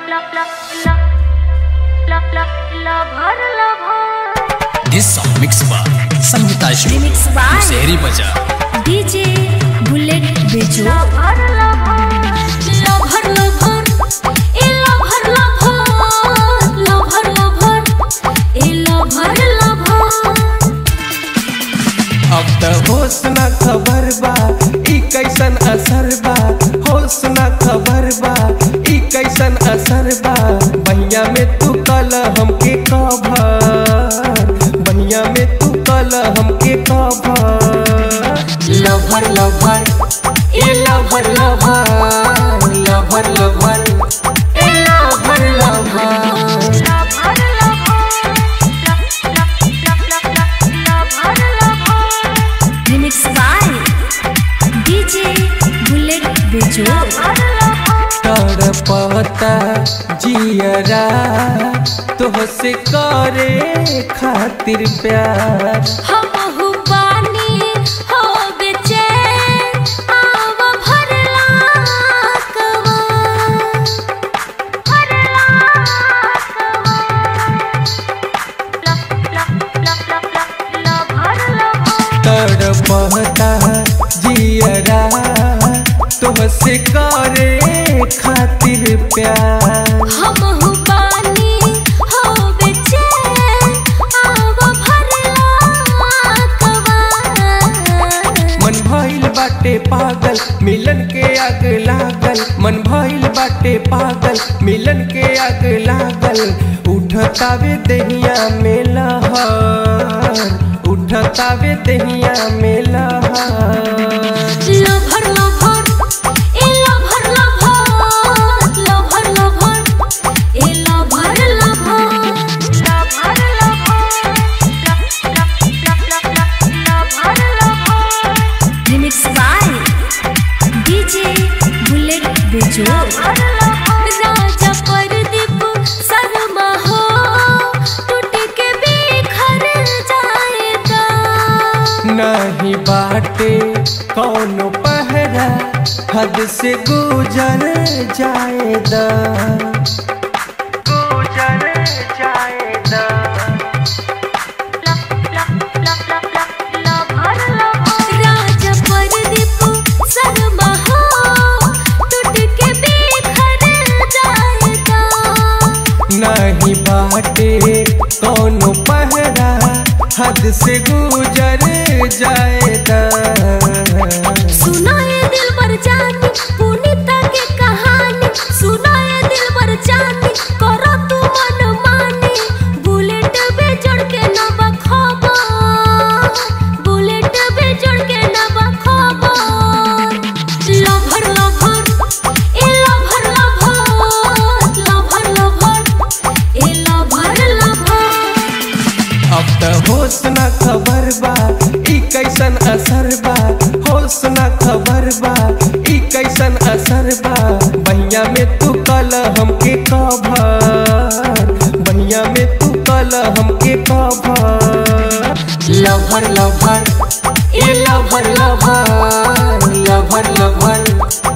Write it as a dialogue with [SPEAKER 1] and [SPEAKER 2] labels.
[SPEAKER 1] This song mixed by Sangeeta Studio,
[SPEAKER 2] Remix by-
[SPEAKER 1] Shehri Bazaar.
[SPEAKER 2] DJ Bullet Bejo lover lover ए lover lover lover lover ए lover lover
[SPEAKER 3] अब त होश न खबर बा ई कैसन असर बा होश न खबर बा ई कैसन असर बा बहिया में तू कल हमके कभर बहिया में तू कल हमके कभर लभर लभर ए लभर लभर लभर लभर ए lover lover
[SPEAKER 2] remix by DJ Bullet Bejo
[SPEAKER 3] तड़पता जियरा तोहसे करे खातिर प्यार
[SPEAKER 2] हम बानी हो बेचैन आव भरला कवा भरला
[SPEAKER 3] तड़पता जियरा तोहसे करे खातिर प्यार
[SPEAKER 2] हम बानी हो बेचैन आव भरला कवा
[SPEAKER 3] मन भइल बाटे पागल मिलन के आग लागल मन भइल बाटे पागल मिलन के आग लागल उठतावे दहिया में लहर उठतावे दहिया में लहर
[SPEAKER 2] लभर लभर ए लभर लभर लभर लभर ए lover lover remix by DJ Bullet Bejo Raja Pradeep Sharma हो टूट के बिखर जाएगा
[SPEAKER 3] नहीं बाटे कौनो पहरा हद से गुजर जाएदा गुजर जाएदा
[SPEAKER 2] राजा परदीप शर्मा हो टूट के बिखर जाएगा
[SPEAKER 3] नहीं बाटे कौनो पहरा हद से गुजर जाएदा
[SPEAKER 2] सुनाए दिल पर जानी पुनीता के कहानी सुनाए दिल पर जानी करो तू मन मानी बुलेट पे चढ़ के न बखबर बुलेट पे चढ़ के न बखबर लभर लभर ए लभर लभर लभर लभर ए लभर लभर
[SPEAKER 3] अब त होश न खबर बा ई कैसन असर बा होश न खबर बा ई कैसन असर बा बहिया में तू कल हमके कभर बहिया में तू कल हमके कभर लभर लभर ए लभर लभर लभर लभर